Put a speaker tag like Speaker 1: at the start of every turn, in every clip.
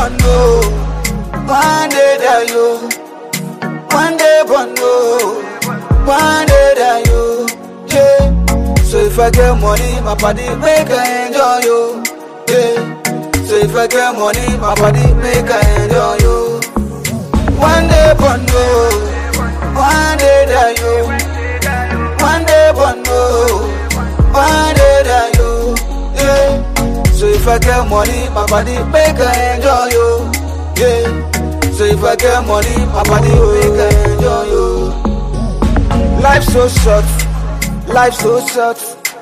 Speaker 1: bondo, one day die yo. One day bondo, one day die yo. Yeah. So if I get money, my body make I enjoy yo. Yeah. So if I get money, my body make I enjoy yo. One day bondo, one day die yo. One day bondo, one day die yo. Yeah. So if I get money, my body make I enjoy yo. Yeah. So if I get money, my body make I enjoy yo. Life so short, life so short.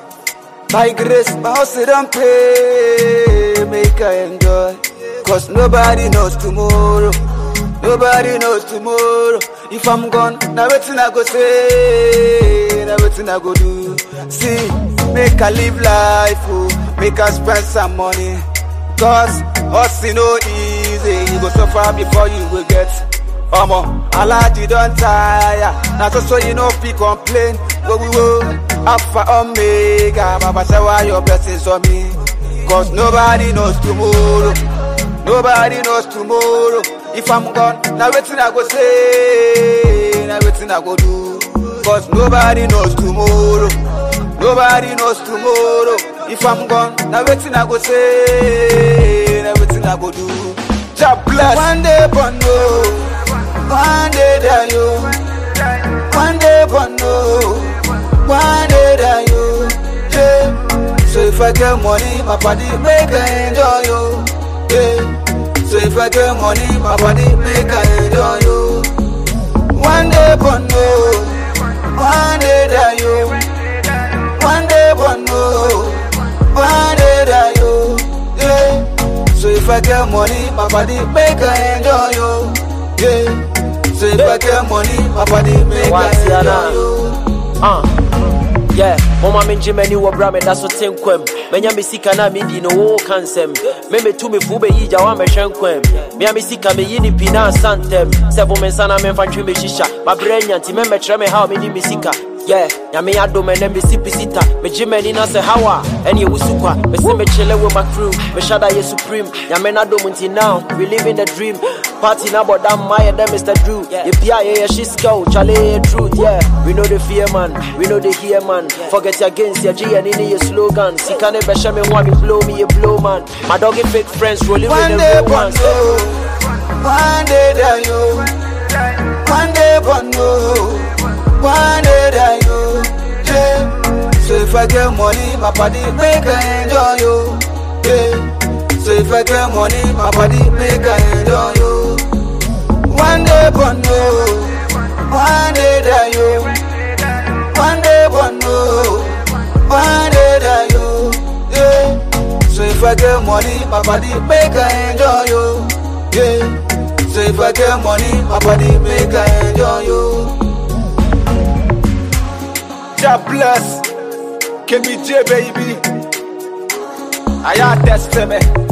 Speaker 1: By grace, my house don't pay, make I enjoy. Cause nobody knows tomorrow. Nobody knows tomorrow. If I'm gone, now waiting I go say, now waiting I go do. See, make I live life, oh, make I spend some money. Cause hustle no easy, you go suffer before you will get. Omo, Alaji don tire, na so so you no fit complain. Wo wo wo, Alpha Omega, Baba shower your blessings on me. Cause nobody knows tomorrow, nobody knows tomorrow. If I'm gone, now waiting I go say, now waiting I go do. Cause nobody knows tomorrow, nobody knows tomorrow. If I'm gone, now waiting I go say, now waiting I go do. God bless. One day bondo, one day die yo. One day bondo, one day die yo. Yeah. So if I get money, my body make I enjoy yo. Yeah. So if I get money, my body make I enjoy yo. One day bondo, one day die yo. One day bondo, one day die yo. Yeah. So if I get money, my body make I enjoy yo. Yeah. So if I get money, my body make I
Speaker 2: Watiana.
Speaker 1: enjoy yo.
Speaker 2: Uh. Yeah, mama me ngye m'ani wɔ bra me da so te nkwam manya me sika na medi no wo ka nsɛm me metu me fu bɛyi gya woamɛhwɛ nkwam mea me sika meyi ne pi na ansa ntɛm sɛ bo me nsa na memfa ntwe mehyihya mabrɛ anya nti mɛmɛkyerɛ me haw medi me sika Yeah, nyame adom ɛnɛ mesi pisita megye m'ani na sɛ haw a ɛne ɛwo su kwa mese mekyele with my crew mehyɛda yɛ supreme nyame n'adom nti now we living the dream party na bɔda mma yɛ dɛ mr drew yɛpia yɛyɛ hye sika o kyale yɛyɛ truth yeah we know the fear man we know the hear man forget your gains yɛgye yɛne ne yɛ slogan sika ne bɛhyɛ me ho a me blow me yɛ blow man my doggy fake friends rolling with
Speaker 1: One
Speaker 2: the
Speaker 1: day
Speaker 2: real ones
Speaker 1: bondo, one day die yo. One day bondo, one day die yo. Yeah. So if I get money, my body make I enjoy yo. Yeah. So if I get money, my body make I enjoy yo. One day bondo, one day die yo. One day bondo, one day die yo. Yeah. So if I get money, my body make I enjoy yo. Yeah. So if I get money, my body make I enjoy yo. God bless. KBJ baby. I test me.